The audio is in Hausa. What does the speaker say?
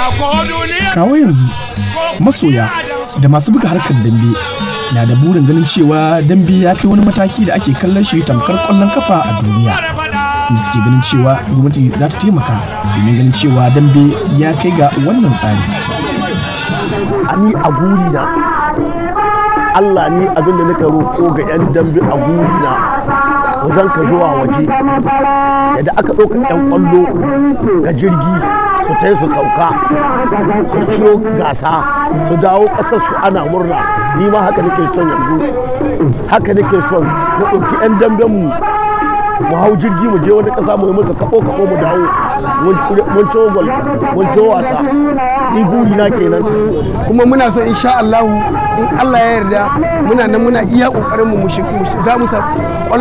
kawo yanzu masoya da masu buga harkar dambe na da burin ganin cewa dambe ya kai wani mataki da ake kallon shi tamkar kwallon kafa a duniya da suke ganin cewa gwamnati za ta taimaka domin ganin cewa dambe ya kai ga wannan tsari ni a guri na Allah ni abin da nika roƙo ga 'yan dambe a guri na wazan ka zuwa waje yadda aka ɗauka 'yan ƙwallo ga jirgi su ta su sauka su ciyo gasa su dawo ƙasar su ana murna ni ma haka nake son yanzu haka nake son mu ɗauki 'yan damben mu mu hau jirgi mu je wani ƙasa mu yi masa kaɓo kaɓo mu dawo mun ciwo gol mun ciwo wasa ni guri na kenan kuma muna so insha Allah in Allah ya yarda muna nan muna iya kokarin mu mu za mu sa